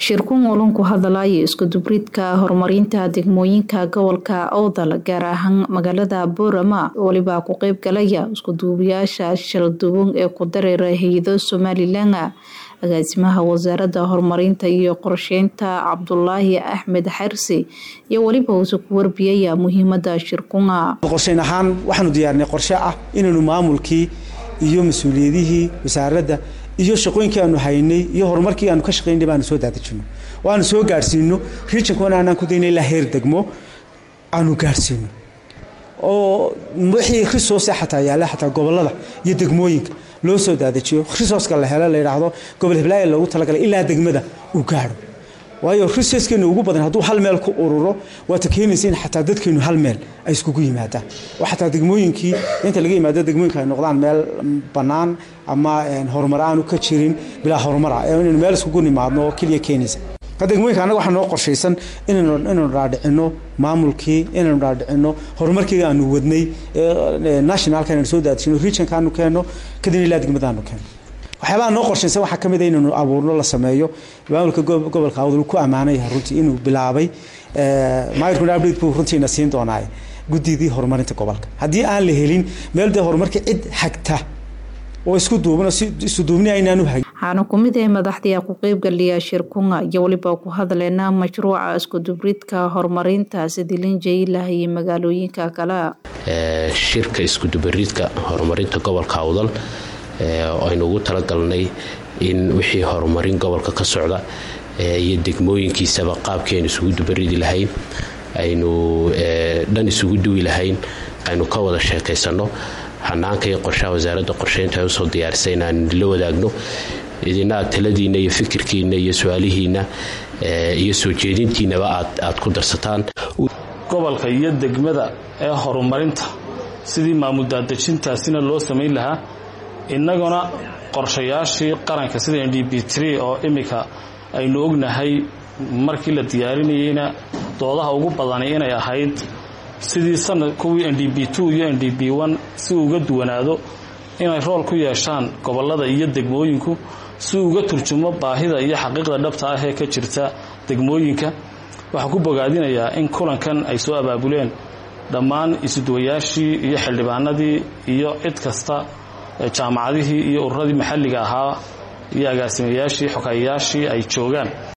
shirkun olon ku hadalaya iskudubridka horumarinta degmooyinka gobolka owdal gaar ahaan magaalada boorama weliba ku qeyb galaya iskuduubayaasha shalduwan ee ku dareera hay-ado somalilan agaasimaha wasaaradda horumarinta iyo qorsheynta cabdulaahi axmed xarsi iyo weliba uuse ku warbiyaya muhiimada shirkunga qorsheyn ahaan waxaanu diyaarnay qorshe ah inaynu maamulkii iyo mas-uuliyadihii wasaaradda iyo shaqooyinkii aanu haynay iyo horumarkii aanu ka shaqaynay baanu soo daadejino oo aanu soo gaadhsiino regionkana aanaan ku dayna ilaa heer degmo aanu gaadhsiino oo wixii resource xataa yaalla xataa gobollada iyo degmooyinka loo soo daadajiyo resourceka la helo la yidhaahdo gobol hiblaayo loogu talagalay ilaa degmada uu gaadho waayo resourcekeenu ugu badan hadduu hal meel ku ururo waata keenaysa in xataa dadkeenu hal meel ay iskugu yimaadaan oo xataa degmooyinkii inta laga yimaado degmooyinka ay noqdaan meel bannaan ama horumar aanu ka jirin bilaa horumar ah inaynu meel iskugu nimaadno oo keliya keenaysa degmooyinka annaga waxaa noo qorshaysan inaynu dhaadhicino maamulkii inaynu dhaadhicino horumarkiiga aanu wadnay nationalka inaynu soo daadishino regionka aanu keenno kadibna ilaa degmada aanu keenno waxyaabaha noo qorshaysan waxaa ka mid a inaynu abuurno la sameeyo maamulka gobolka awdal ku ammaanay runtii inuu bilaabay maayirkuna update buu runtiina siin doonaaye guddidii horumarinta gobolka haddii aan la helin meel dee horumarka cid xagta oo isku duubno si isu duubni aynaanu hagin waxaana ku mid ah madaxdii ku qeybgaliya shirkunga iyo weliba ku hadleena mashruuca iskudubridka horumarinta sidilin jaylah iyo magaalooyinka kale shirka iskudubaridka horumarinta gobolka awdal oo aynu ugu talagalnay in wixii horumarin gobolka ka socda iyo degmooyinkiisaba qaabkii aynu isugu dubaridi lahayn aynu dhan isugu duwi lahayn aynu ka wada sheekaysanno hanaanka iyo qorshaha wasaaradda qorsheynta ay usoo diyaarisay inaan la wadaagno idina taladiinna iyo fikirkiinna iyo su-aalihiinna iyo soo jeedintiinaba aad ku darsataan gobolka iyo degmada ee horumarinta sidii maamul daadejintaasina loo samayn lahaa innaguna qorshayaashii qaranka sida n d b t oo iminka aynu ognahay markii la diyaarinayeyna doodaha ugu badani inay ahayd sidii sanad kuwii n d b iyo n d b si uga duwanaado inay rool ku yeeshaan gobollada iyo degmooyinku si uga turjumo baahida iyo xaqiiqda dhabta ah ee ka jirta degmooyinka waxaan ku bogaadinayaa in kulankan ay soo abaabuleen dhammaan isuduwayaashii iyo xildhibaanadii iyo cid kasta jaamacadihii iyo ururadii maxalliga ahaa iyo agaasimayaashii xokayayaashii ay joogaan